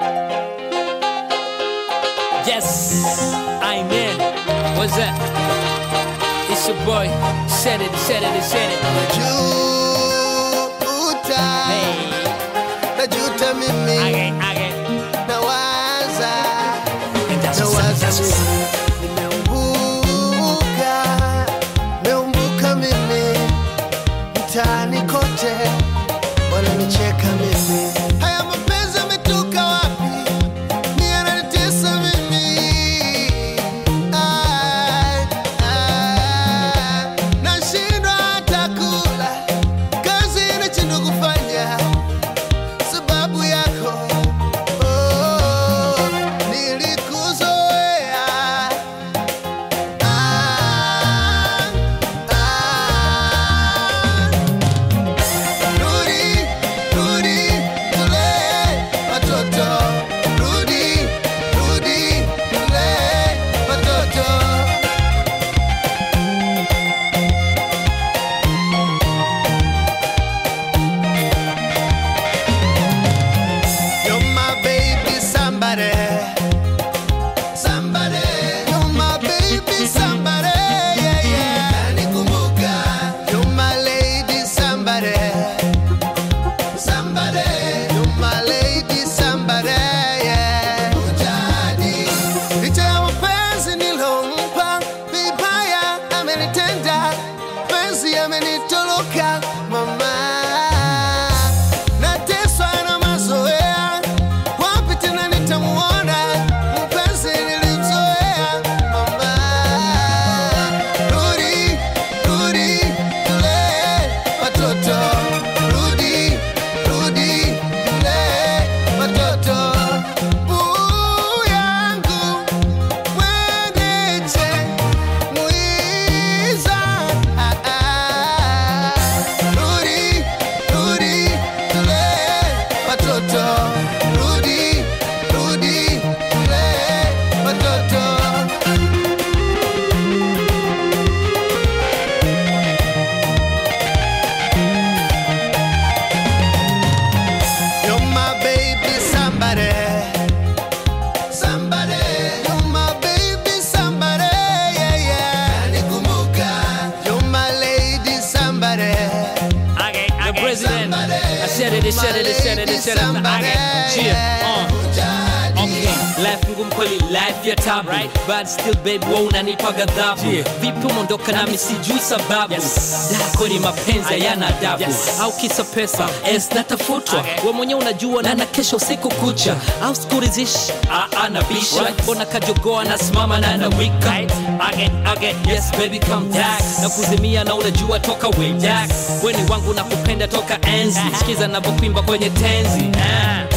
Yes, I'm in. What's that? It's your boy. Said it, said it, said it. Najuta, Hey, najuta mimi, again, again. nawaza, And that's what's up, nawaza that's what's up. mimi, nimeumbuka, nimeumbuka mimi, mtaani kote wananicheka mimi. Haya mapenzi yametoka wapi? Ni yananitesa mimi. Ai, ai, nashindwa hata kula, kazi inashindwa kufanya sababu yako. Oh, nilikuzoea. Ah, ah. Rudi, rudi, tulee watoto. Rudi, rudi, tulee watoto. You're my baby, somebody. Somebody. You're my baby, somebody. Yeah, yeah. Nanikumbuka. You're my lady, somebody. Somebody. You're my lady, somebody. Yeah. Ujadi. Licha ya mapenzi nilompa, vibaya amenitenda, penzi amenitoroka, mama nateswa na mazoea, wapi tena nitamuona mpenzi nilimzoea? Mama, rudi, rudi, tulee watoto, rudi, rudi, tulee watoto. Buu yangu mwendeche mwiza, ah, ah. Rudi, rudi, tulee watoto. Rudi, rudi, tulee watoto. You're my baby, somebody. Somebody. You're my baby, somebody. Yeah, yeah. Nanikumbuka. You're my lady, somebody. Again, again. The president. I said it, I said it, I said it, I said it. Somebody. Again. Cheer. Uh. Ujadi. Okay, life ngumu kweli, life ya tabu right? But still babe, wewe unanipa ghadhabu yeah. Vipi umeondoka nami sijui sababu yes. Dako ni mapenzi hayana adabu yes. Au kisa pesa es natafutwa okay. We mwenyewe unajua na na kesho usiku kucha au sikurizishi anabisha mbona kajogoa nasimama na nawika right. again, again. Yes baby come back na kuzimia na unajua toka way back Weni wangu na kupenda toka enzi Sikiza navyokwimba kwenye tenzi ah.